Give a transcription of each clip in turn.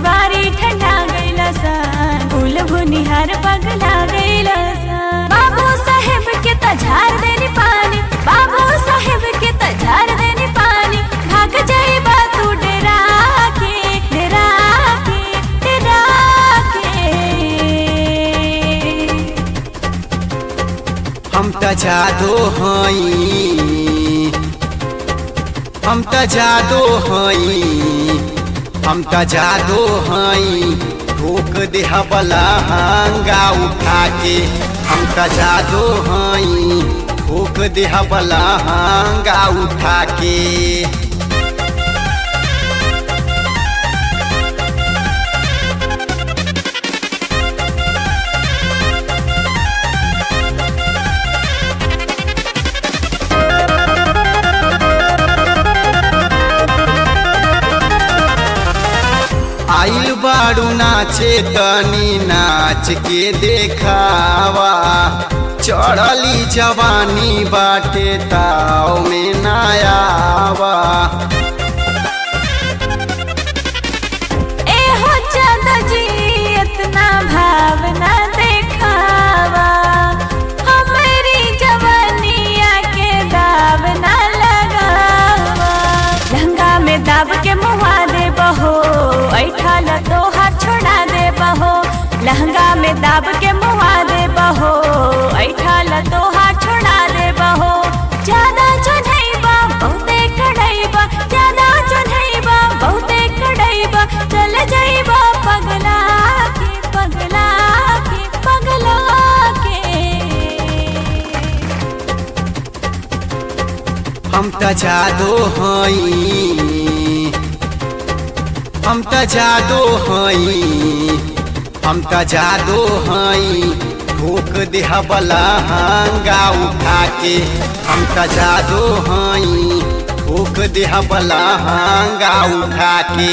तिवारी ठंडा गईला सा फूल भुनिहार पगला गईला सा बाबू साहेब के तझार देनी पानी बाबू साहेब के तझार देनी पानी भाग जाइबा तू डेरा के डेरा के डेरा के हम त जादो हई हम त जादो हई हम त जादो हई ठोक देह बला हांगा उठा के हम त जादो हई ठोक देह बला हांगा उठा के आइल बाड़ू नाचे तनी नाच के देखावा चढ़ली जवानी बाटे ताव में नायावा ए हो ज्यादा जी इतना भावना देखावा हमारी जवानिया के दाव ना लगावा लहंगा में दाब के मुहा दे बहो ऐठा ल तोहार छोड़ा दे बहो लहंगा में दाब के मुहा दे बहो ऐठा ल तोहार छोड़ा दे बहो ज्यादा चढ़ैबा बहुते कड़ैबा ज्यादा चढ़ैबा बहुते कड़ैबा चल जाइबा पगला के पगला के पगला के हम त जादो हई हम त जादो हई हम त जादो हई ठोक देह बला हांगा उठा के हम त जादो हई ठोक देह बला हांगा उठा के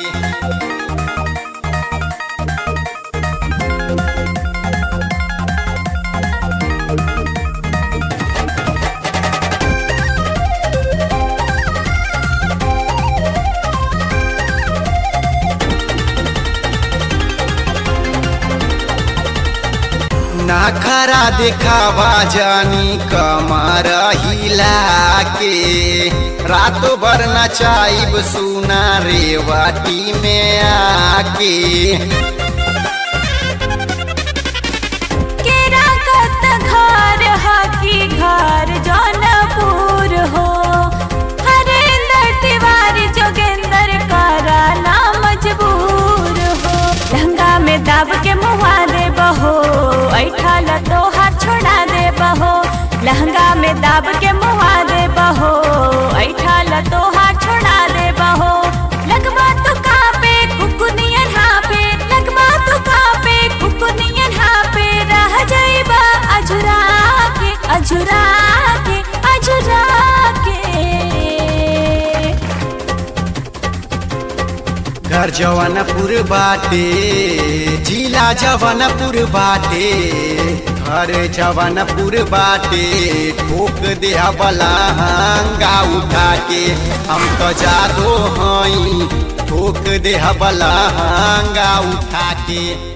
नाखरा दिखावा जानी कमर हिला के रातों भर नचाइब सुना रेवाटी में आके केरा कत घर हकी घर जौनपुर हो हरेंद्र तिवारी जोगेंद्र कराला मजबूर हो लहंगा में दाब के मुहा दे बहो ऐठा ल तोहार छोड़ा दे बहो लहंगा में दाब के मुहा दे बहो ऐठा ल तोहार छोड़ा दे बहो लगवा तो कापे कुकुनियन हाँ पे लगवा तो कापे कुकुनियन हाँ पे रह जाइबा अजुरा के अजुरा के अजुरा के घर जवनपुर बाटे जिला जवनपुर बाटे घर जवनपुर बाटे ठोक देह बला हांगा उठा के हम तो जादो हई ठोक देह बला हांगा उठा के